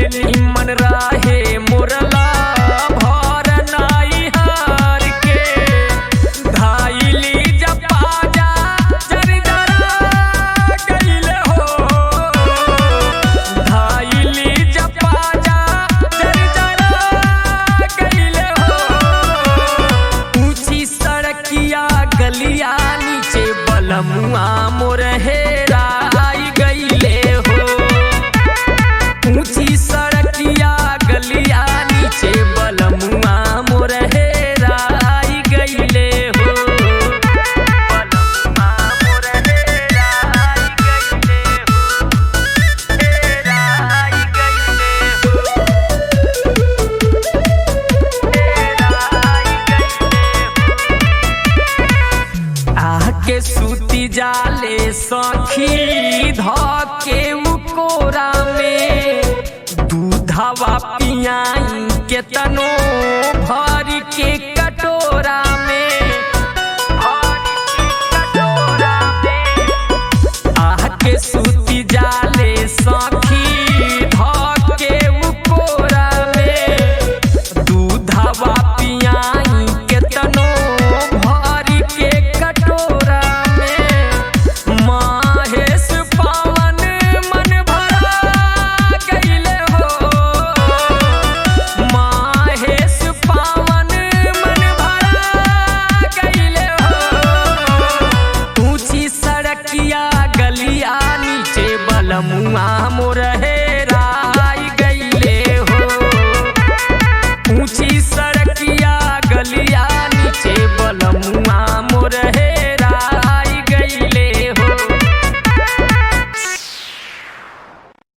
निमन रहे मुरला भर नाई हार के धाइली जब पाजा जरजरा गइले हो धाइली जब पाजा जरजरा गइले हो ऊंची सड़किया गलिया नीचे बलमुआ मोर हेराई गइले हो ऊंची सड़किया गलिया नीचे बलमुआ मोर हेराई गइले हो बलमुआ मोर हेराई गइले हो हेराई गइले हो आके सूती जाले सखी धके उकोरा में दूधवा पियाई के तनो